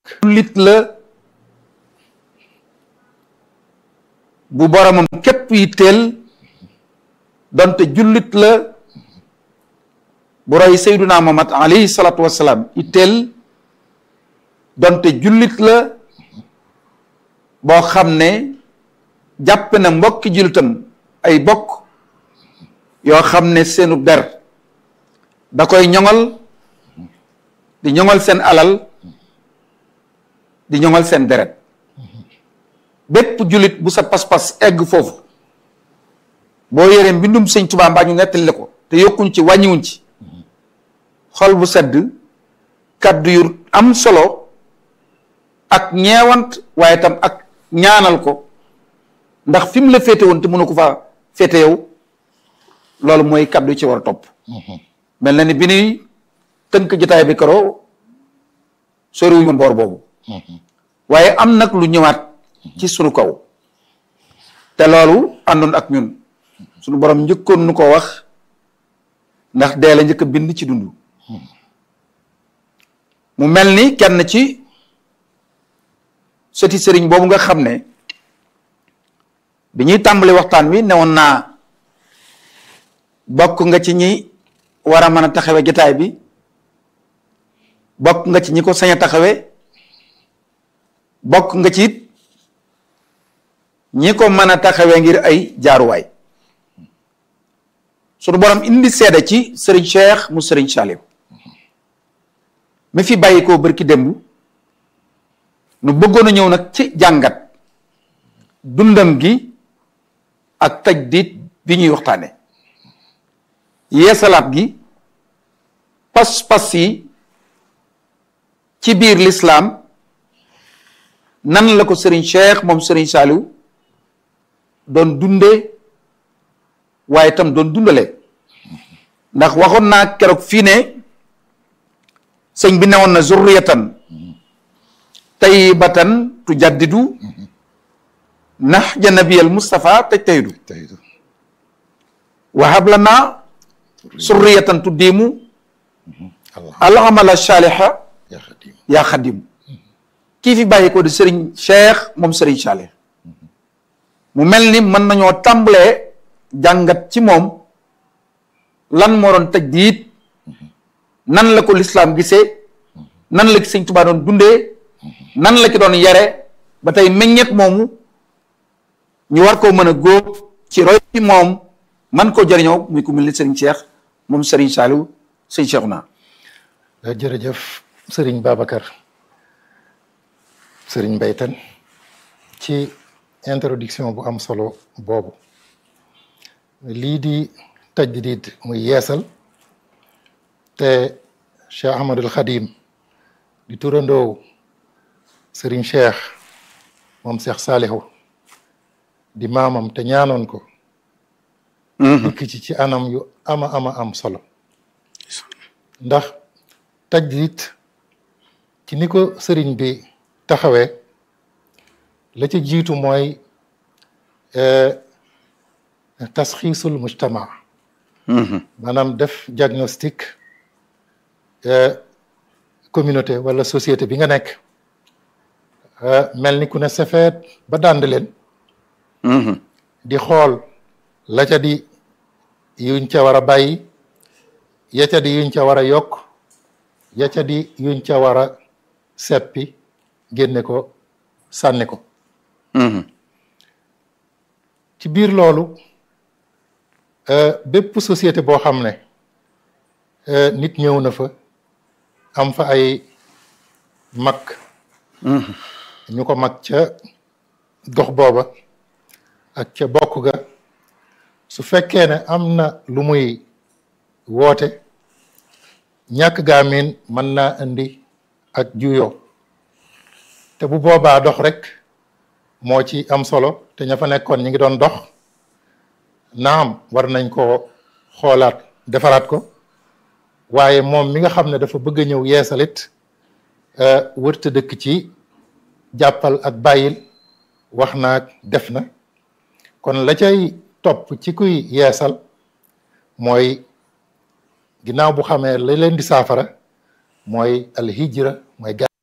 jullit la bu boromam képp yitteel donte jullit la bu roy sayduna Muhammad alayhi salaatu wassalaam yitteel donte jullit la boo xam ne jàpp na mbokki jullitam ay bokk yoo xam ne seenu der da koy ñoŋal di ñoŋal seen alal di ñoŋal seen deret bépp jullit bu sa pas-pas egg foofu boo yoree mbindum sëñ Tuubaa mbaa ñu nettali ko te yokkuñ ci wàññiwuñ ci xol bu sedd kaddu yu am solo ak ñeewant waaye tam ak ñaanal ko ndax fi mu la féete woon te mënu ko fa féete yow loolu mooy kaddu yi ci war a topp mel na ni bi nuy tënk jotaay bi karo soriwuñu mboor boobu waaye am nag lu ñëwaat ci sunu kaw te loolu àndoon ak ñun sunu borom njëkkoon nu ko wax ndax dee la njëkk a bind ci dund mu mel ni kenn ci sëti sëriñ boobu nga xam ne bi ñuy tàmbali waxtaan wi newoon naa bokk nga ci ñi war a mën a taxawe jotaay bi bokk nga ci ñi ko sañ a taxawe bokk nga ci it ñi ko mën a taxawee ngir ay jaaruwaay sunu borom indi seede ci sëriñ Cheikh mu sëriñ Saliou mi fi bàyyi koo bërki démb nu bëggoon a ñëw nag ci jàngat dundam gi ak tajdiid bi ñuy waxtaane yeesalaat gi pas-pas yi ci biir lislaam nan la ko sëriñ Cheikh moom sëriñ Saliou doon dunde waaye itam doon dundale ndax waxoon naa keroog fii ne sëñ bi newoon na zurriyatan tayyibatan tujaddidu nahja nabiyal Mustafa taj taydu wahab lana surriyatan tuddiimu al amala saaliha yaa xadim kii fi bàyyi ko di sëriñ Cheikh moom sëriñ Saliou mu mel ni mën nañoo tàmbalee jàngat ci moom lan moo doon tajdiid nan la ko lislaam gisee nan la ki sëñ Tuubaa doon dundee nan la ki doon yare ba tey meññeet moomu ñu war koo mën a góob ci roy ci moom man koo jëriñoo muy ku mel ni sëriñ Cheikh moom sëriñ Saliou sëñ Cheikh naa jërëjëf sëriñ Babacar sëriñ Mbaytan ci introduction bu am solo boobu lii di tajdiid muy yeesal te Cheikh Ahmadul Xadim di turandoo sëriñ Cheikh moom Cheikh Saliou di maamam te ñaanoon ko dikk ci ci anam yu ama ama am solo ndax tajdiid ci ni ko sëriñ bi taxawee la ca jiitu mooy tasxiisul mujtama maanaam def diagnostic communauté wala société bi nga nekk mel ni ku ne sefeet ba dànd leen di xool la ca di yuñ ca war a bàyyi ya ca di yuñ ca war a yokk ya ca di yuñ ca war a seppi génne ko sànni ko ci biir loolu bépp société boo xam ne nit ñëw na fa am fa ay mag ñu ko mag ca gox booba ak ca bokk ga su fekkee ne am na lu muy woote ñàkk gaamin mën naa indi ak juyoo te bu boobaa dox rek moo ci am solo te ña fa nekkoon ñi ngi doon dox naam war nañ ko xoolaat defaraat ko waaye moom mi nga xam ne dafa bëgg a ñëw yeesalit wërta dëkk ci jàppal ak bàyyil wax naag def na kon la cay topp ci kuy yeesal mooy ginnaaw bu xamee la leen di saafara mooy alhijra mooy